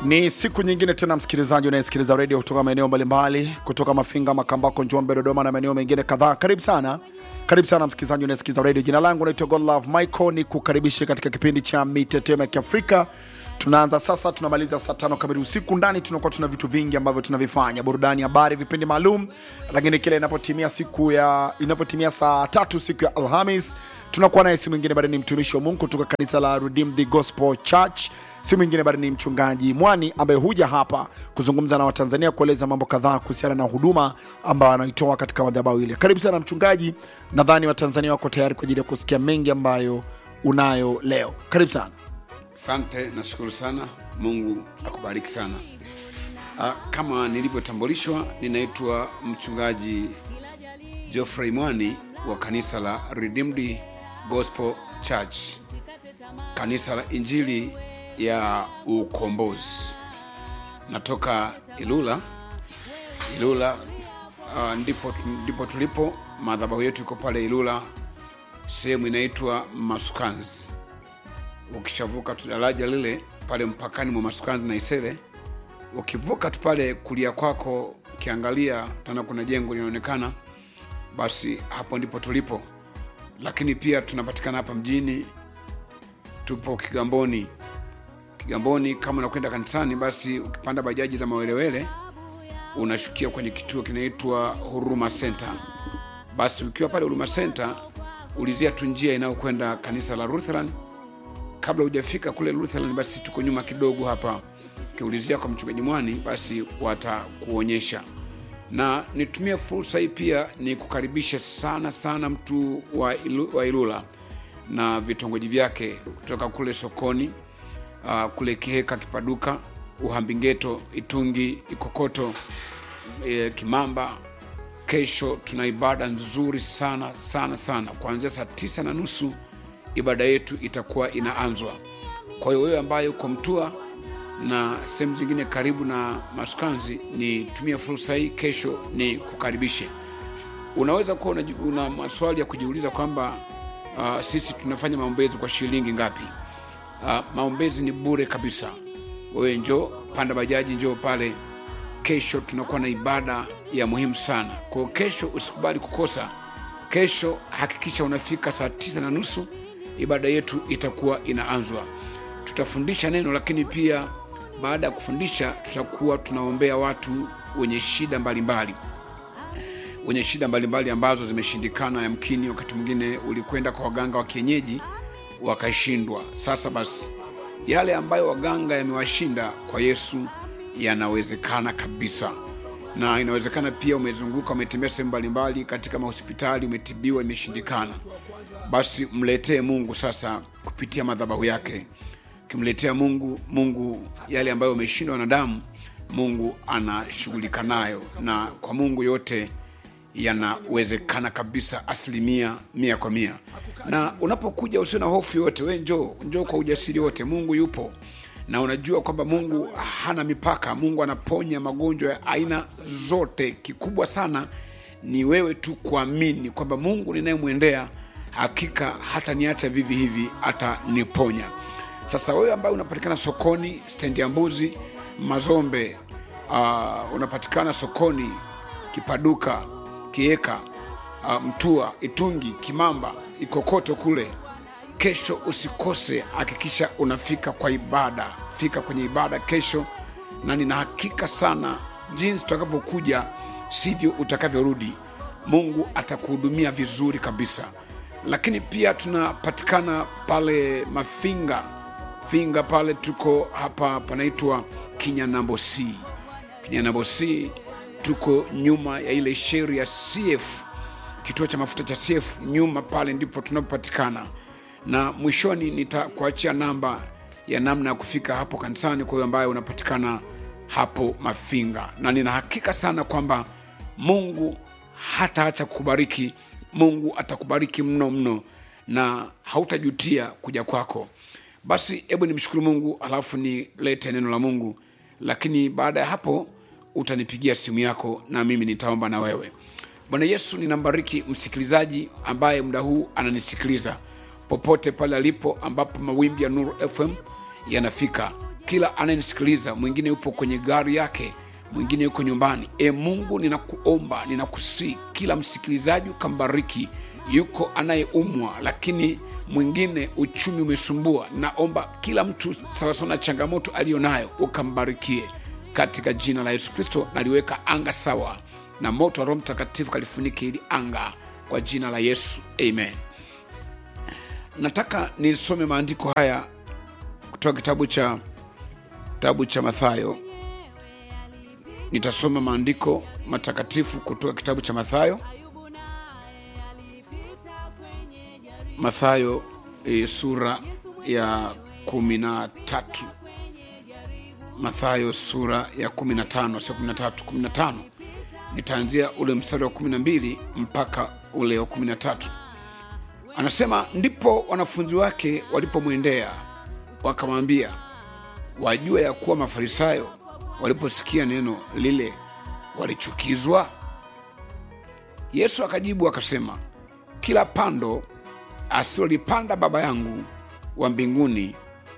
Ni siku nyingine tena, msikilizaji unayesikiliza redio kutoka maeneo mbalimbali, kutoka Mafinga, Makambako, Njombe, Dodoma na maeneo mengine kadhaa. Karibu sana, karibu sana msikilizaji unayesikiliza redio. Jina langu naitwa Godlove Michael, ni kukaribisha katika kipindi cha mitetemo ya Kiafrika. Tunaanza sasa, tunamaliza saa tano kamili usiku. Ndani tunakuwa tuna vitu vingi ambavyo tunavifanya, burudani, habari, vipindi maalum, lakini kile inapotimia siku ya inapotimia saa tatu siku ya Alhamis tunakuwa naye si mwingine bali ni mtumishi wa Mungu kutoka kanisa la Redeemed Gospel Church, si mwingine bali ni mchungaji Mwani ambaye huja hapa kuzungumza na Watanzania, kueleza mambo kadhaa kuhusiana na huduma ambayo anaitoa katika madhabahu ile. Karibu sana mchungaji, nadhani Watanzania wako tayari kwa ajili ya kusikia mengi ambayo unayo leo. Karibu sana. Asante, nashukuru sana. Mungu akubariki sana. Ah, kama nilivyotambulishwa, ninaitwa mchungaji Geoffrey Mwani wa kanisa la Redeemed Gospel Church, kanisa la Injili ya Ukombozi. Natoka Ilula. Ilula ah, ndipo, ndipo tulipo. Madhabahu yetu iko pale Ilula, sehemu inaitwa Masukanzi ukishavuka tu daraja lile pale mpakani mwa Masukanzi na Isele, ukivuka tu pale kulia kwako, ukiangalia tena kuna jengo linaonekana, basi hapo ndipo tulipo. Lakini pia tunapatikana hapa mjini, tupo Kigamboni. Kigamboni, kama unakwenda kanisani, basi ukipanda bajaji za mawelewele unashukia kwenye kituo kinaitwa Huruma Center. Basi ukiwa pale Huruma Center, ulizia tu njia inayokwenda kanisa la Lutheran kabla hujafika kule Lutheran, basi tuko nyuma kidogo hapa. Ukiulizia kwa mchungaji Mwani, basi watakuonyesha. Na nitumie fursa hii pia ni kukaribisha sana sana mtu wa, Ilu, wa Ilula na vitongoji vyake kutoka kule sokoni, uh, kule Kiheka, Kipaduka, Uhambingeto, Itungi, Ikokoto, e, Kimamba. Kesho tuna ibada nzuri sana sana sana kuanzia saa tisa na nusu ibada yetu itakuwa inaanzwa. Kwa hiyo wewe ambaye uko Mtua na sehemu zingine karibu na Masukanzi, nitumie fursa hii kesho ni kukaribishe. Unaweza kuwa una, una maswali ya kujiuliza kwamba uh, sisi tunafanya maombezi kwa shilingi ngapi? Uh, maombezi ni bure kabisa. Wewe njoo, panda bajaji, njoo pale. Kesho tunakuwa na ibada ya muhimu sana. Kwa hiyo kesho usikubali kukosa. Kesho hakikisha unafika saa tisa na nusu ibada yetu itakuwa inaanzwa. Tutafundisha neno, lakini pia baada ya kufundisha tutakuwa tunaombea watu wenye shida mbalimbali wenye shida mbalimbali ambazo zimeshindikana. Yamkini wakati mwingine ulikwenda kwa waganga wa kienyeji wakashindwa. Sasa basi, yale ambayo waganga yamewashinda kwa Yesu yanawezekana kabisa, na inawezekana pia umezunguka, umetembea sehemu mbalimbali katika mahospitali, umetibiwa, imeshindikana basi mletee Mungu sasa kupitia madhabahu yake. Ukimletea Mungu, Mungu yale ambayo umeshindwa na damu, Mungu anashughulika nayo, na kwa Mungu yote yanawezekana kabisa, asilimia mia kwa mia. Na unapokuja usio na hofu yote, we njoo, njoo kwa ujasiri wote. Mungu yupo na unajua kwamba Mungu hana mipaka. Mungu anaponya magonjwa ya aina zote. Kikubwa sana ni wewe tu kuamini kwamba Mungu ninayemwendea hakika hata niacha vivi hivi, ataniponya. Sasa wewe ambaye unapatikana sokoni, stendi ya mbuzi, Mazombe, uh, unapatikana sokoni, Kipaduka, Kieka, uh, Mtua, Itungi, Kimamba, Ikokoto kule, kesho usikose, hakikisha unafika kwa ibada. Fika kwenye ibada kesho, na nina hakika sana jinsi utakavyokuja sivyo utakavyorudi. Mungu atakuhudumia vizuri kabisa lakini pia tunapatikana pale Mafinga Finga pale, tuko hapa panaitwa Kinyanambosi. Kinyanambosi tuko nyuma ya ile sheri ya CF, kituo cha mafuta cha CF, nyuma pale ndipo tunapopatikana, na mwishoni nitakuachia namba ya namna ya kufika hapo kanisani, kwa hiyo ambaye unapatikana hapo Mafinga, na nina hakika sana kwamba Mungu hataacha kukubariki. Mungu atakubariki mno mno na hautajutia kuja kwako. Basi hebu nimshukuru Mungu alafu nilete neno la Mungu, lakini baada ya hapo utanipigia simu yako na mimi nitaomba na wewe. Bwana Yesu, ninambariki msikilizaji ambaye muda huu ananisikiliza popote pale alipo, ambapo mawimbi ya Nuru FM yanafika. kila anayenisikiliza mwingine yupo kwenye gari yake mwingine yuko nyumbani e mungu ninakuomba ninakusii kila msikilizaji ukambariki yuko anayeumwa lakini mwingine uchumi umesumbua naomba kila mtu sawasawa na changamoto aliyo nayo ukambarikie katika jina la yesu kristo naliweka anga sawa na moto wa roho mtakatifu kalifunike hili anga kwa jina la yesu amen nataka nisome maandiko haya kutoka kitabu cha kitabu cha mathayo nitasoma maandiko matakatifu kutoka kitabu cha mathayo mathayo e, sura ya kumi na tatu mathayo sura ya kumi na tano sio kumi na tatu kumi na tano nitaanzia ule mstari wa kumi na mbili mpaka ule wa kumi na tatu anasema ndipo wanafunzi wake walipomwendea wakamwambia wajua ya kuwa mafarisayo waliposikia neno lile walichukizwa yesu akajibu akasema kila pando asilolipanda baba yangu wa mbinguni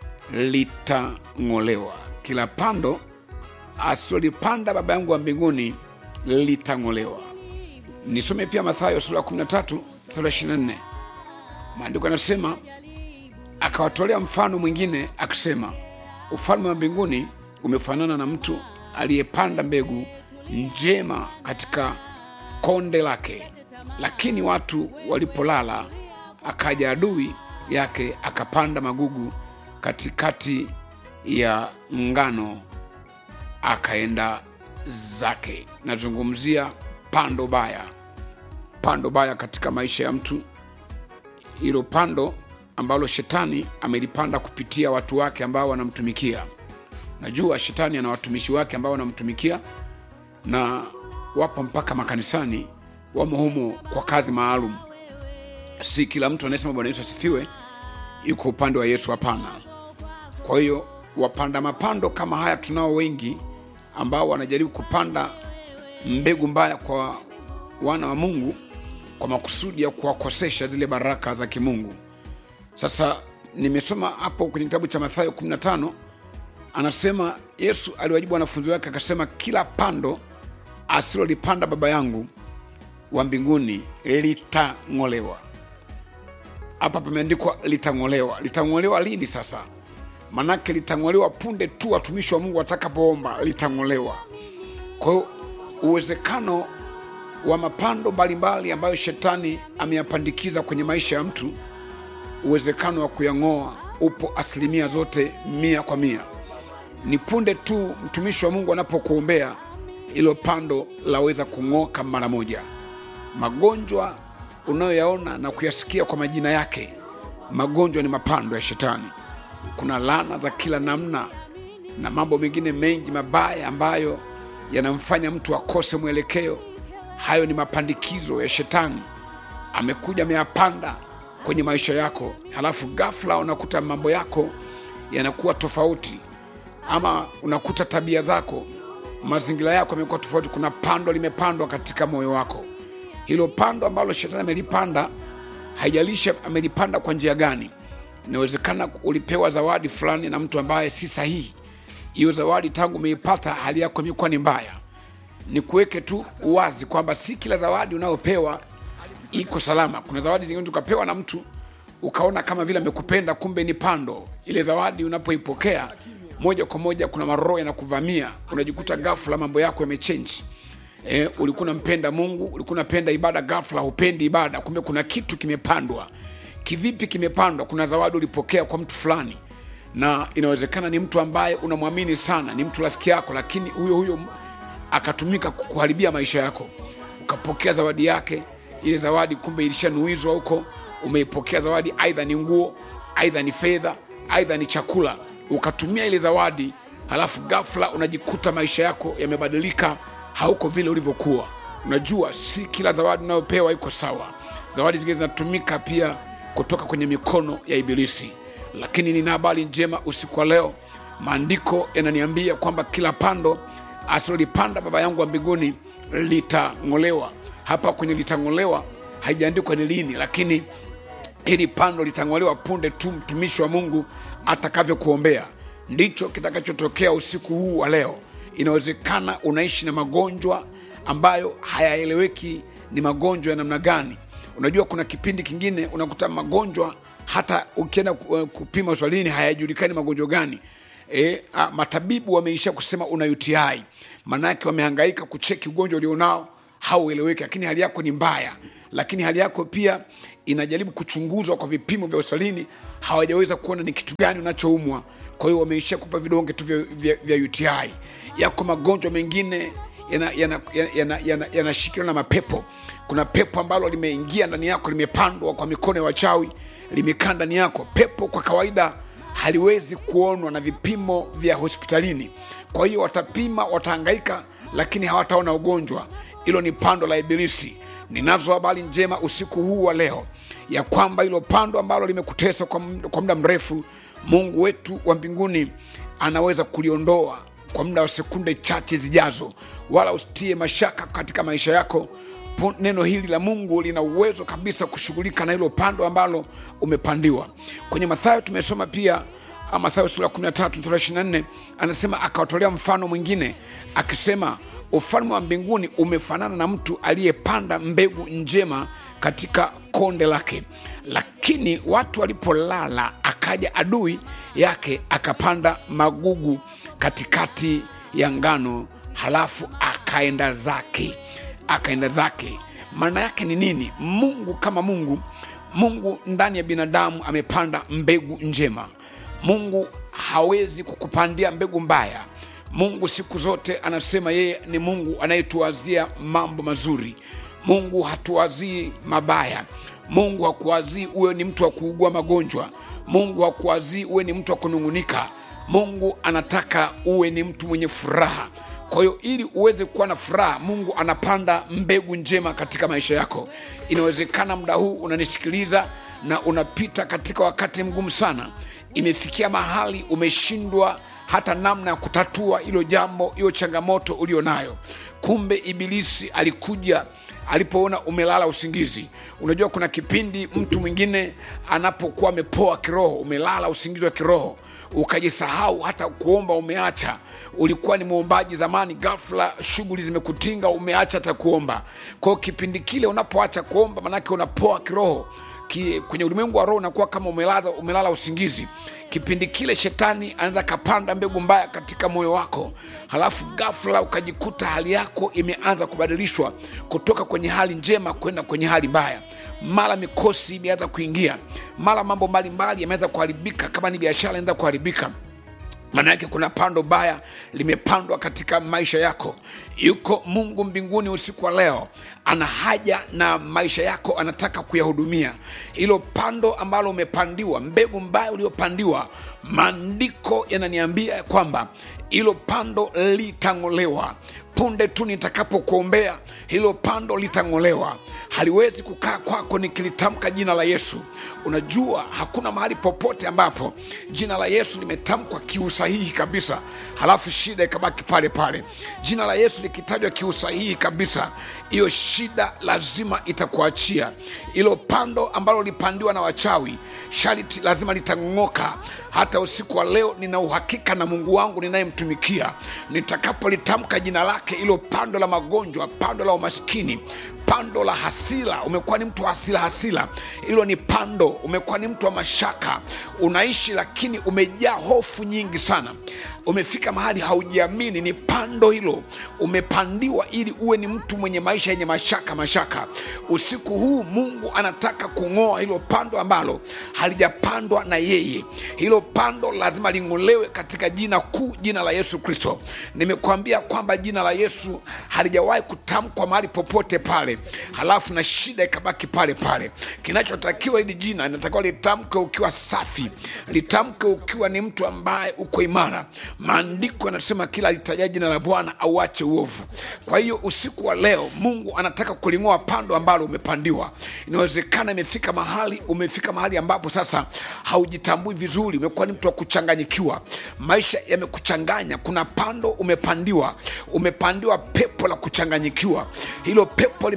litang'olewa kila pando asilolipanda baba yangu wa mbinguni litang'olewa nisome pia mathayo sura ya 13 sura 24 maandiko yanasema akawatolea mfano mwingine akisema ufalme wa mbinguni umefanana na mtu aliyepanda mbegu njema katika konde lake lakini watu walipolala akaja adui yake akapanda magugu katikati ya ngano akaenda zake nazungumzia pando baya pando baya katika maisha ya mtu hilo pando ambalo shetani amelipanda kupitia watu wake ambao wanamtumikia najua shetani ana watumishi wake ambao wanamtumikia na wapo mpaka makanisani wamo humo kwa kazi maalum si kila mtu anayesema bwana yesu asifiwe yuko upande wa yesu hapana kwa hiyo wapanda mapando kama haya tunao wengi ambao wanajaribu kupanda mbegu mbaya kwa wana wa mungu kwa makusudi ya kuwakosesha zile baraka za kimungu sasa nimesoma hapo kwenye kitabu cha mathayo 15 anasema yesu aliwajibu wanafunzi wake akasema kila pando asilolipanda baba yangu wa mbinguni litang'olewa hapa pameandikwa litang'olewa litang'olewa lini sasa manake litang'olewa punde tu watumishi wa mungu watakapoomba litang'olewa kwa hiyo uwezekano wa mapando mbalimbali ambayo shetani ameyapandikiza kwenye maisha ya mtu uwezekano wa kuyang'oa upo asilimia zote mia kwa mia ni punde tu mtumishi wa mungu anapokuombea ilo pando laweza kung'oka mara moja magonjwa unayoyaona na kuyasikia kwa majina yake magonjwa ni mapando ya shetani kuna laana za kila namna na mambo mengine mengi mabaya ambayo yanamfanya mtu akose mwelekeo hayo ni mapandikizo ya shetani amekuja ameyapanda kwenye maisha yako halafu ghafla unakuta mambo yako yanakuwa tofauti ama unakuta tabia zako mazingira yako yamekuwa tofauti kuna pando limepandwa katika moyo wako hilo pando ambalo shetani amelipanda haijalisha amelipanda kwa njia gani inawezekana ulipewa zawadi fulani na mtu ambaye si sahihi hiyo zawadi tangu umeipata hali yako imekuwa ni mbaya ni kuweke tu uwazi kwamba si kila zawadi unayopewa iko salama kuna zawadi zingine ukapewa na mtu ukaona kama vile amekupenda kumbe ni pando ile zawadi unapoipokea moja kwa moja kuna maroho yanakuvamia unajikuta ghafla mambo yako yamechenji e, ulikuwa unampenda mungu ulikuwa unapenda ibada ghafla hupendi ibada kumbe kuna kitu kimepandwa kivipi kimepandwa kuna zawadi ulipokea kwa mtu fulani na inawezekana ni mtu ambaye unamwamini sana ni mtu rafiki yako lakini huyo huyo akatumika kukuharibia maisha yako ukapokea zawadi yake ile zawadi kumbe ilishanuizwa huko umeipokea zawadi aidha ni nguo aidha ni fedha aidha ni chakula ukatumia ile zawadi halafu ghafla unajikuta maisha yako yamebadilika hauko vile ulivyokuwa unajua si kila zawadi unayopewa iko sawa zawadi zingine zinatumika pia kutoka kwenye mikono ya ibilisi lakini nina habari njema usiku wa leo maandiko yananiambia kwamba kila pando asilolipanda baba yangu wa mbinguni litang'olewa hapa kwenye litang'olewa haijaandikwa ni lini lakini hili pando litang'olewa punde tu mtumishi wa mungu atakavyokuombea ndicho kitakachotokea usiku huu wa leo inawezekana unaishi na magonjwa ambayo hayaeleweki ni magonjwa ya namna gani unajua kuna kipindi kingine unakuta magonjwa hata ukienda ku- kupima hospitalini hayajulikani magonjwa gani e, a, matabibu wameisha kusema una uti maanake wamehangaika kucheki ugonjwa ulionao haueleweki lakini hali yako ni mbaya lakini hali yako pia inajaribu kuchunguzwa kwa vipimo vya hospitalini hawajaweza kuona ni kitu gani unachoumwa kwa hiyo wameishia kupa vidonge tu vya, vya, vya uti yako magonjwa mengine yanashikiliwa yana, yana, yana, yana, yana na mapepo kuna pepo ambalo limeingia ndani yako limepandwa kwa mikono ya wachawi limekaa ndani yako pepo kwa kawaida haliwezi kuonwa na vipimo vya hospitalini kwa hiyo watapima watahangaika lakini hawataona ugonjwa hilo ni pando la ibilisi ninazo habari njema usiku huu wa leo ya kwamba hilo pando ambalo limekutesa kwa md- kwa muda mrefu mungu wetu wa mbinguni anaweza kuliondoa kwa muda wa sekunde chache zijazo wala usitie mashaka katika maisha yako Po- neno hili la mungu lina uwezo kabisa kushughulika na hilo pando ambalo umepandiwa kwenye mathayo tumesoma pia ah, mathayo sura 13 mstari wa 24 anasema akawatolea mfano mwingine akisema ufalme wa mbinguni umefanana na mtu aliyepanda mbegu njema katika konde lake lakini watu walipolala akaja adui yake akapanda magugu katikati ya ngano halafu akaenda zake akaenda zake maana yake ni nini mungu kama mungu mungu ndani ya binadamu amepanda mbegu njema mungu hawezi kukupandia mbegu mbaya mungu siku zote anasema yeye ni mungu anayetuwazia mambo mazuri mungu hatuwazii mabaya mungu hakuwazii uwe ni mtu wa kuugua magonjwa mungu hakuwazii uwe ni mtu wa kunung'unika mungu anataka uwe ni mtu mwenye furaha kwa hiyo ili uweze kuwa na furaha mungu anapanda mbegu njema katika maisha yako inawezekana muda huu unanisikiliza na unapita katika wakati mgumu sana imefikia mahali umeshindwa hata namna ya kutatua hilo jambo hiyo changamoto ulio nayo kumbe ibilisi alikuja alipoona umelala usingizi unajua kuna kipindi mtu mwingine anapokuwa amepoa kiroho umelala usingizi wa kiroho ukajisahau hata kuomba umeacha ulikuwa ni mwombaji zamani ghafla shughuli zimekutinga umeacha hata kuomba kwao kipindi kile unapoacha kuomba manake unapoa kiroho ki, kwenye ulimwengu wa roho unakuwa kama umelala, umelala usingizi kipindi kile shetani anaweza kapanda mbegu mbaya katika moyo wako halafu ghafla ukajikuta hali yako imeanza kubadilishwa kutoka kwenye hali njema kwenda kwenye hali mbaya mara mikosi imeanza kuingia mara mambo mbalimbali yameanza kuharibika kama ni biashara inaanza kuharibika maana yake kuna pando baya limepandwa katika maisha yako yuko mungu mbinguni usiku wa leo ana haja na maisha yako anataka kuyahudumia hilo pando ambalo umepandiwa mbegu mbaya uliopandiwa maandiko yananiambia kwamba hilo pando litang'olewa punde tu nitakapokuombea hilo pando litang'olewa haliwezi kukaa kwako nikilitamka jina la yesu unajua hakuna mahali popote ambapo jina la yesu limetamkwa kiusahihi kabisa halafu shida ikabaki pale pale jina la yesu likitajwa kiusahihi kabisa hiyo shida lazima itakuachia hilo pando ambalo lipandiwa na wachawi sharti lazima litang'oka hata usiku wa leo nina uhakika na mungu wangu ninayemtumikia nitakapolitamka jina lake hilo pando la magonjwa pando la umaskini pando la hasila umekuwa ni mtu wa hasila hasila hilo ni pando umekuwa ni mtu wa mashaka unaishi lakini umejaa hofu nyingi sana umefika mahali haujiamini ni pando hilo umepandiwa ili uwe ni mtu mwenye maisha yenye mashaka mashaka usiku huu mungu anataka kung'oa hilo pando ambalo halijapandwa na yeye hilo pando lazima ling'olewe katika jina kuu jina la yesu kristo nimekuambia kwamba jina la yesu halijawahi kutamkwa mahali popote pale halafu na shida ikabaki pale pale kinachotakiwa hili jina inatakiwa litamke ukiwa safi litamke ukiwa ni mtu ambaye uko imara maandiko yanasema kila litaja jina la bwana auache uovu kwa hiyo usiku wa leo mungu anataka kuling'oa pando ambalo umepandiwa inawezekana imefika mahali umefika mahali ambapo sasa haujitambui vizuri umekuwa ni mtu wa kuchanganyikiwa maisha yamekuchanganya kuna pando umepandiwa umepandiwa pepo la kuchanganyikiwa hilo pepo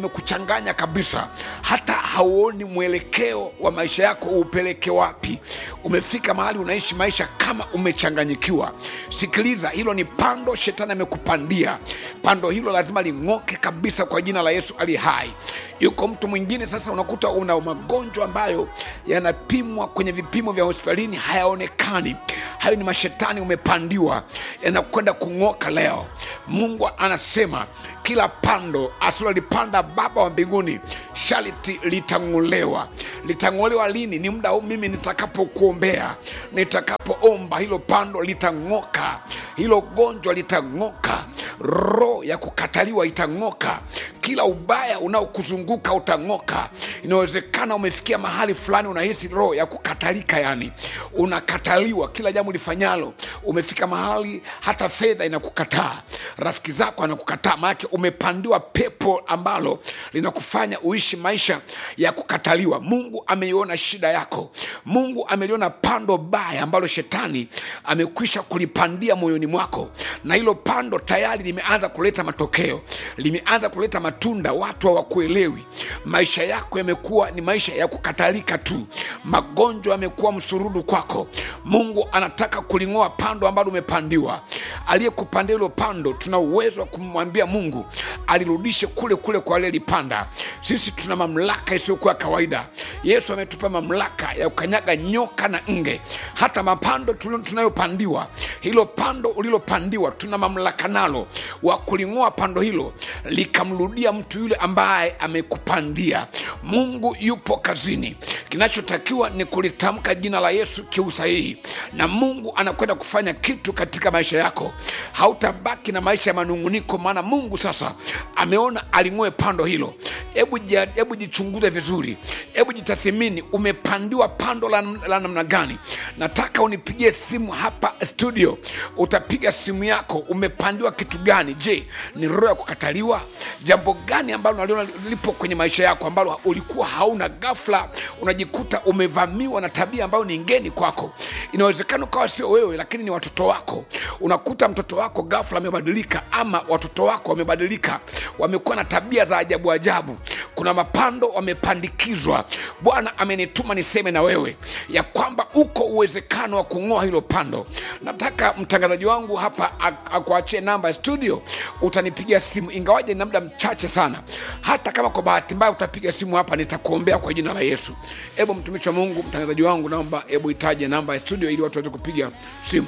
yamekuchanganya kabisa hata hauoni mwelekeo wa maisha yako upeleke wapi umefika mahali unaishi maisha kama umechanganyikiwa sikiliza hilo ni pando shetani amekupandia pando hilo lazima ling'oke kabisa kwa jina la yesu ali hai yuko mtu mwingine sasa unakuta una magonjwa ambayo yanapimwa kwenye vipimo vya hospitalini hayaonekani hayo ni mashetani umepandiwa yanakwenda kung'oka leo mungu anasema kila pando asilolipanda baba wa mbinguni sharti litang'olewa litang'olewa lini ni muda huu mimi nitakapokuombea nitakapoomba hilo pando litang'oka hilo gonjwa litang'oka roho ya kukataliwa itang'oka kila ubaya unaokuzunguka utang'oka inawezekana umefikia mahali fulani unahisi roho ya kukatalika yani unakataliwa kila jambo lifanyalo umefika mahali hata fedha inakukataa rafiki zako anakukataa maanake umepandiwa pepo ambalo linakufanya uishi maisha ya kukataliwa mungu ameiona shida yako mungu ameliona pando baya ambalo shetani amekwisha kulipandia moyoni mwako na hilo pando tayari limeanza kuleta matokeo limeanza kuleta matunda watu hawakuelewi maisha yako yamekuwa ni maisha ya kukatalika tu magonjwa yamekuwa msurudu kwako mungu anataka kuling'oa pando ambalo umepandiwa aliyekupandia hilo pando tuna uwezo wa kumwambia mungu alirudishe kule kule kwa aliyelipanda sisi tuna mamlaka isiyokuwa kawaida yesu ametupa mamlaka ya kukanyaga nyoka na nge hata mapando tulio- tunayopandiwa hilo pando ulilopandiwa tuna mamlaka nalo wa kuling'oa pando hilo likamrudia mtu yule ambaye amekupandia mungu yupo kazini kinachotakiwa ni kulitamka jina la yesu kiusahihi na mungu anakwenda kufanya kitu katika maisha yako hautabaki na maisha ya manunguniko maana mungu sasa ameona aling'oe pando hilo hebu jia- hebu jichunguze vizuri hebu jitathimini umepandiwa pando la, la namna gani nataka unipigie simu hapa studio utapiga simu yako umepandiwa kitu gani je ni roho ya kukataliwa jambo gani ambalo naliona lipo kwenye maisha yako ambalo ulikuwa hauna ghafla unajikuta umevamiwa na tabia ambayo ni ngeni kwako inawezekana ukawa sio wewe lakini ni watoto wako unakuta mtoto wako ghafla amebadilika ama watoto wako wamebadilika wamekuwa na tabia za ajabu ajabu kuna mapando wamepandikizwa bwana amenituma niseme na wewe ya kwamba uko uwezekano wa kung'oa hilo pando nataka mtangazaji wangu hapa ak- akuachie namba ya studio utanipigia simu ingawaje ni muda mchache sana hata kama kwa bahati mbaya utapiga simu hapa nitakuombea kwa jina la yesu hebu mtumishi wa mungu mtangazaji wangu naomba hebu itaje namba ya studio ili watu waweze kupiga simu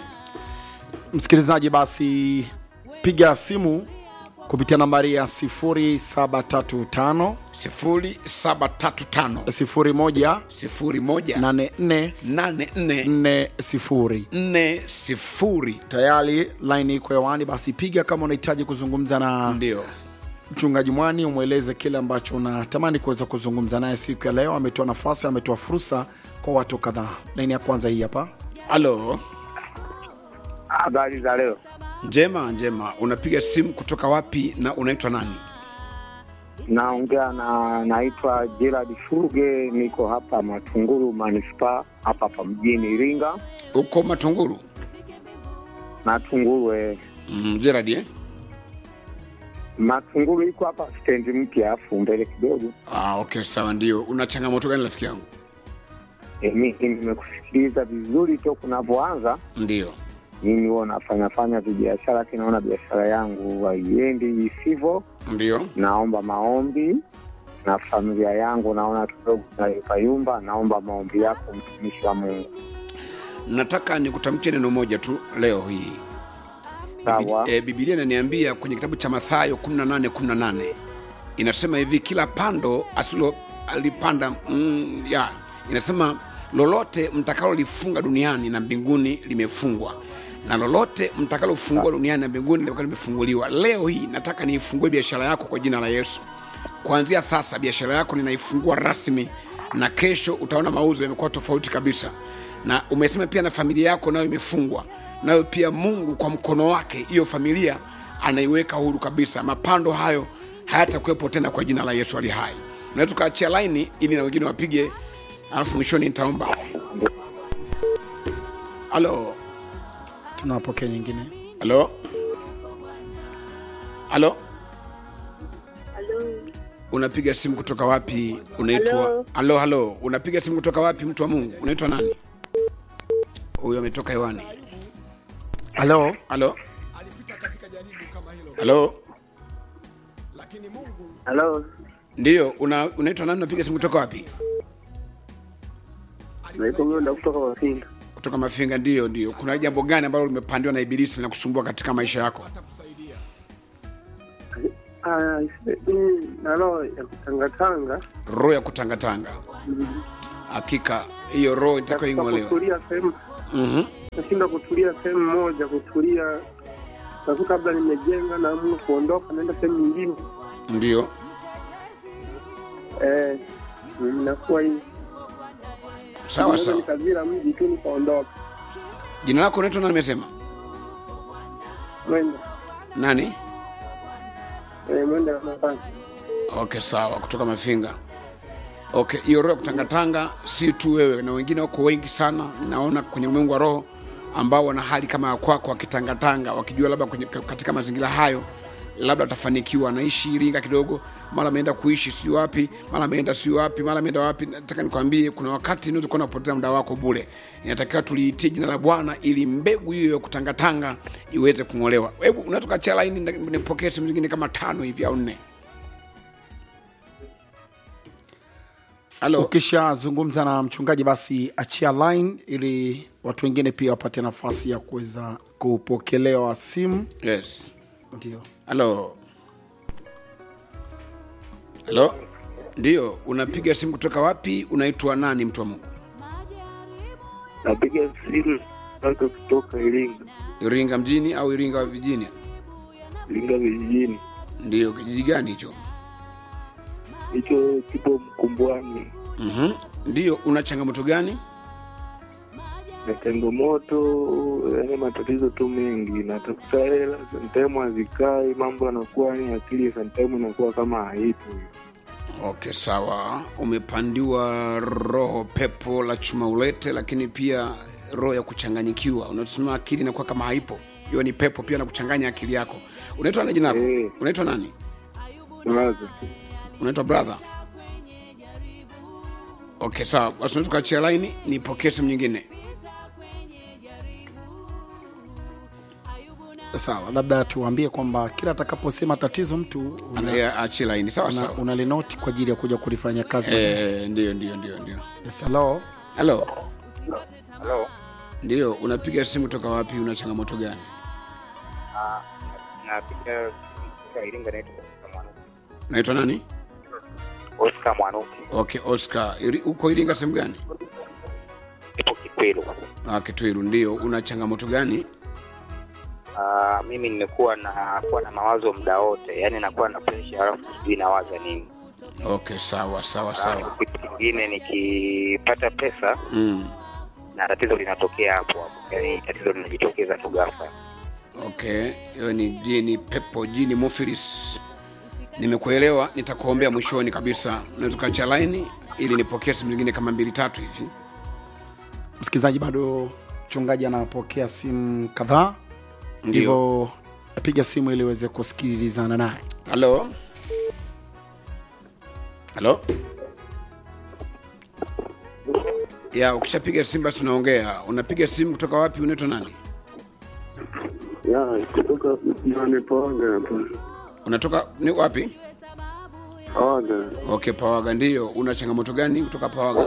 msikilizaji basi piga simu kupitia nambari ya 0735 0735 01 01 84 84 40 40 tayari line iko hewani basi piga kama unahitaji kuzungumza na ndio mchungaji mwani umweleze kile ambacho unatamani kuweza kuzungumza naye siku ya leo ametoa nafasi ametoa fursa kwa watu kadhaa laini ya kwanza hii hapa halo Habari za leo. njema njema unapiga simu kutoka wapi na unaitwa nani Naongea na naitwa Gerard Fuge, niko hapa Matunguru manispaa hapa hapa mjini Iringa. uko matunguru Matunguru eh, mm, Gerard, eh? Matunguru iko hapa stendi mpya, afu mbele kidogo. ah, okay sawa ndio una changamoto gani rafiki yangu E, mimi nimekusikiliza vizuri toka unavyoanza. ndio Mimi huwa nafanya fanya vibiashara, lakini naona biashara yangu haiendi isivyo. ndio Naomba maombi na familia yangu naona kidogo nayumbayumba. Naomba maombi yako, mtumishi wa Mungu. nataka nikutamkie neno moja tu leo hii Sawa. e, bibilia inaniambia kwenye kitabu cha mathayo 18 18 inasema hivi kila pando asilo alipanda mm, ya inasema lolote mtakalolifunga duniani na mbinguni limefungwa na lolote mtakalofungua duniani na mbinguni litakuwa limefunguliwa leo hii nataka niifungue biashara yako kwa jina la yesu kuanzia sasa biashara yako ninaifungua rasmi na kesho utaona mauzo yamekuwa tofauti kabisa na umesema pia na familia yako nayo imefungwa nayo pia mungu kwa mkono wake hiyo familia anaiweka huru kabisa mapando hayo hayatakuwepo tena kwa jina la yesu ali hai na tukaachia laini ili na wengine wapige alafu mwishoni nitaomba halo tunawapokea nyingine halo halo Halo, unapiga simu kutoka wapi unaitwa Halo. halo halo unapiga simu kutoka wapi mtu wa mungu unaitwa nani huyo ametoka hewani halo halo halo Halo, ndiyo una, unaitwa nani unapiga simu kutoka wapi naitwa Mwenda kutoka Mafinga. kutoka mafinga ndiyo ndiyo kuna jambo gani ambalo limepandiwa na ibilisi na kusumbua katika maisha yako Ah, mimi na roho ya kutangatanga, roho ya kutangatanga hakika hiyo roho itakiwa nataka ing'olewe kutulia sehemu, Mhm. nashinda kutulia sehemu moja, kutulia nakuta labda nimejenga na amua kuondoka, naenda sehemu nyingine ndio eh, inakuwa hii sawa Naweza sawa nikazira mji tu nikaondoka. jina lako unaitwa nani nimesema Mwenda nani eh, mwenda Ramadhani. okay sawa kutoka mafinga okay hiyo roho ya kutangatanga si tu wewe na wengine wako wengi sana naona kwenye ulimwengu wa roho ambao wana hali kama ya kwako wakitangatanga wakijua labda kwenye, katika mazingira hayo labda atafanikiwa anaishi iringa kidogo mara ameenda kuishi sio wapi mara ameenda sio wapi mara ameenda wapi nataka nikwambie kuna wakati unaweza kuwa unapoteza muda wako bure inatakiwa tuliitie jina la bwana ili mbegu hiyo ya kutangatanga iweze kung'olewa hebu unaweza ukachia laini nipokee simu zingine kama tano hivi au nne halo ukishazungumza na mchungaji basi achia line ili watu wengine pia wapate nafasi ya kuweza kupokelewa simu yes ndio halo halo ndio unapiga simu kutoka wapi unaitwa nani mtu wa mungu Napiga simu mpaka kutoka Iringa, iringa mjini au iringa wa vijijini Iringa vijijini, ndio kijiji gani hicho hicho kipo Mkumbwani mm ndio una changamoto gani na changamoto yani matatizo tu mengi natafuta hela sometime hazikai mambo yanakuwa ni akili sometime inakuwa kama haipo okay sawa umepandiwa roho pepo la chuma ulete lakini pia roho ya kuchanganyikiwa unasema akili inakuwa kama haipo hiyo ni pepo pia na kuchanganya akili yako unaitwa nani jina lako Eh. unaitwa nani Unawaza? unaitwa brother okay sawa basi unaweza kuachia laini nipokee simu nyingine sawa labda tuambie kwamba kila atakaposema tatizo mtu una, Anaye- achie laini sawa una, sawa unalinoti kwa ajili ya kuja kulifanya kazi baadaye. Eh, ndio ndio ndio ndio Yes, hello. halo Halo, ndio unapiga simu toka wapi una changamoto gani napiga kutoka Iringa, naitwa Oscar Mwanuki. unaitwa nani Oscar Mwanuki, okay oscar Iri- uko iringa sehemu gani nipo Kikwelu. ah, kitwiru ndio una changamoto gani Ah, mimi nimekuwa na kuwa na mawazo muda wote, yaani nakuwa na presha halafu sijui nawaza nini. okay sawa sawa Alafu sawa kitu kingine nikipata pesa mm. na tatizo linatokea hapo hapo, yaani tatizo linajitokeza tu ghafla. okay hiyo ni jini pepo jini mofiris nimekuelewa nitakuombea mwishoni kabisa unaweza ukaachia laini ili nipokee simu zingine kama mbili tatu hivi msikilizaji bado mchungaji anapokea simu kadhaa ndio hivyo apiga simu ili uweze kusikilizana naye halo halo ya ukishapiga simu basi unaongea unapiga simu kutoka wapi unaitwa nani ya kutoka nane pawaga hapa unatoka ni wapi pawaga okay pawaga ndio una changamoto gani kutoka pawaga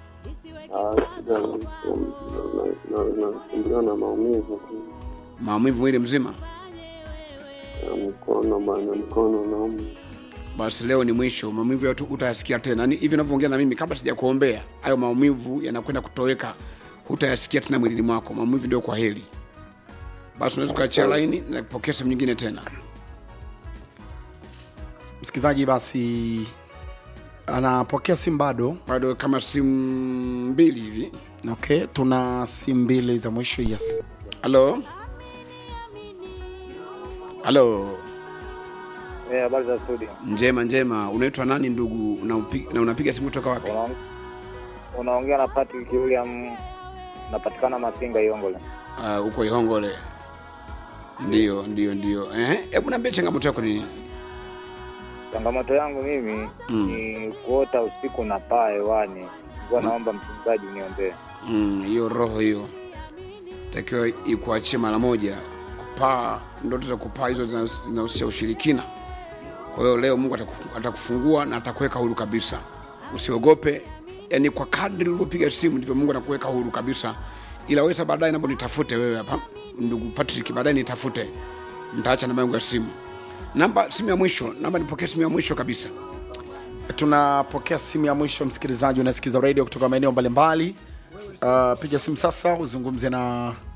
nasumbuliwa na maumivu maumivu mwili mzima ya mkono bana mkono nauma basi leo ni mwisho maumivu yote utayasikia tena Ni hivi unavyoongea na mimi kabla sijakuombea hayo maumivu yanakwenda kutoweka hutayasikia tena mwilini mwako maumivu ndio kwa heri basi unaweza ukaachia laini na kupokea sehemu nyingine tena msikilizaji basi anapokea simu bado bado kama simu mbili hivi okay tuna simu mbili za mwisho yes halo halo Eh, habari za studio. njema njema unaitwa nani ndugu Unaupi- na unapiga simu kutoka wapi Unaong- Unaongea na Patrick William, napatikana Masinga Iongole. uh, uko ihongole ndio ndio ndio Eh, hebu niambie changamoto yako ni nini changamoto yangu mimi ni kuota usiku na paa hewani. Nilikuwa naomba mchungaji niombee. Mm, hiyo roho hiyo takiwa ikuachie mara moja. Kupaa, ndoto za kupaa hizo zina- zinahusisha ushirikina. Kwa hiyo leo Mungu atakufu- atakufungua na atakuweka huru kabisa. Usiogope, yani kwa kadri ulivyopiga simu ndivyo Mungu anakuweka huru kabisa. Ila wewe sasa baadaye naomba nitafute wewe hapa, ndugu Patrick, baadaye nitafute, nitaacha namba yangu ya simu, namba simu ya mwisho, namba nipokee simu ya mwisho kabisa. tunapokea simu ya mwisho msikilizaji unasikiza radio kutoka maeneo mbalimbali uh, piga simu sasa uzungumze na